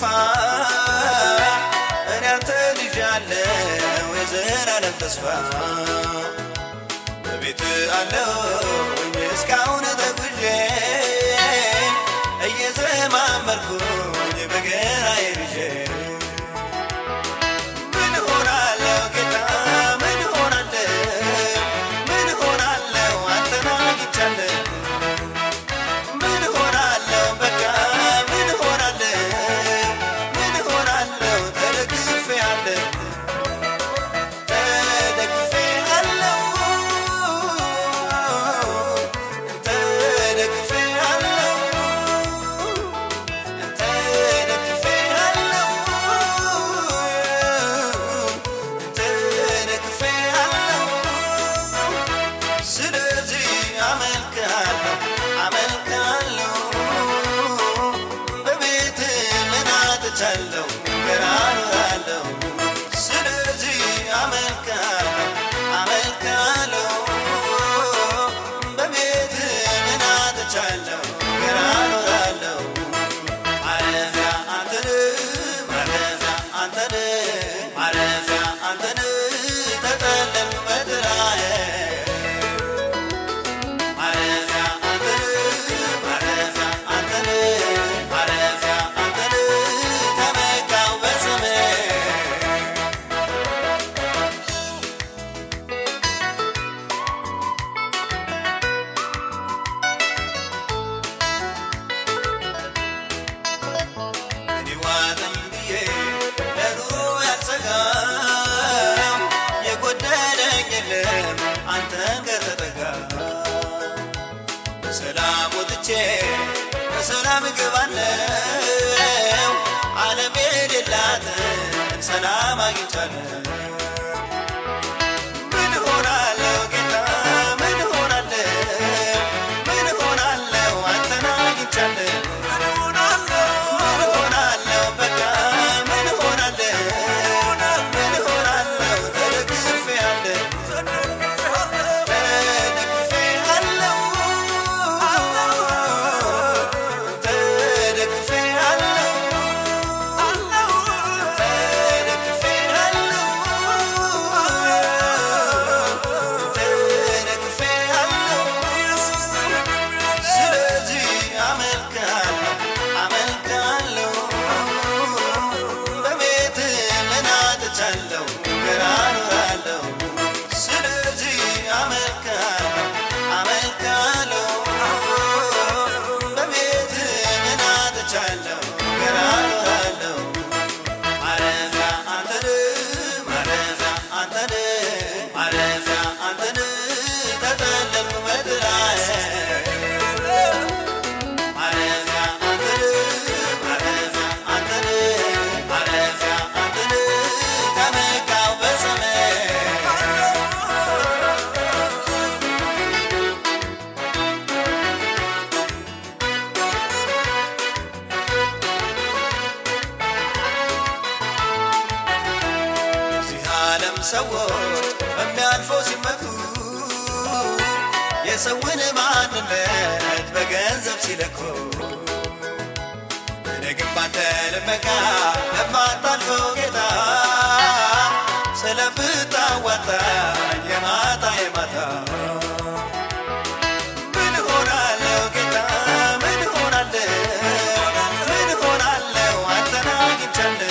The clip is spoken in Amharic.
እኔ አንተ ልጅ አለው የዘላለም ተስፋ በቤት አለሁኝ እስካሁን ተጉዤ እየዘማመርኩኝ በገና ይዤ ምን ሆናለሁ ጌታ ምን ሆናለሁ ምን ሆናለሁ አንተን አግኝቻለሁ ምን ሆናለሁ በቃ ምን ሆናለሁ ምን ሆናለሁ ተደግፌአለሁ ተደግፌአለሁ ተደግፌአለሁ ተደግፌአለሁ ስለዚህ አመልክሃለሁ አመልክሃለሁ በቤት ምን አጥቻለሁ ገና እኖራለሁ ስለዚህ አመልክሃለሁ አመልክሃለሁ በቤት ምን አጥቻለሁ ገና እኖራለሁ ማረፊያ አንተን ማረፊያ አንተን ማረፊያ አንተን ተጠለልኩ በጥላዬ ማረፊያ አንተን ማረፊያ አንተን ማረፊያ አንተን ተመካው በስምህ እኔ ዋጠኝ ብዬ ለኑሮ ያልሰጋም የጎደለኝ የለም አንተን ከተጠጋ በሰላም ወጥቼ በሰላም እገባለሁ ዓለም የሌላትን ሰላም አግኝቻለሁ ምን ሆናለሁ ጌታ ምን ሆናለሁ ምን ሆናለሁ አንተን አግኝቻለሁ ምን ሆናለሁ በቃ ምን ሆናለሁ ምን ሆናለሁ ተደግፌአለሁ ስለዚህ አመልክሃለሁ አመልክሃለሁ በቤት ምን አጥቻለሁ ገና እኖራለሁ ስለዚህ አመልክሃለሁ አመልክሃለሁ በቤት ምን አጥቻለሁ ገና እኖራለሁ ማረፊያ አንተን ማረፊያ አንተን ማረፊያ አንተን ተጠለልኩ በጥላዬ ማረፊያ አንተን ማረፊያ አንተን ማረፊያ አንተን ተመካው በስምህ እዚህ ዓለም ሰዎች በሚያልፈው ሲመኩ የሰውን ማንነት በገንዘብ ሲለኩ እኔ ግን ባንተ ልመካ ለማታልፈው ጌታ ስለምታዋጣኝ የማታ የማታ ምን ሆናለሁ ጌታ ምን ሆናለሁ ምን ሆናለሁ አንተን አግኝቻለሁ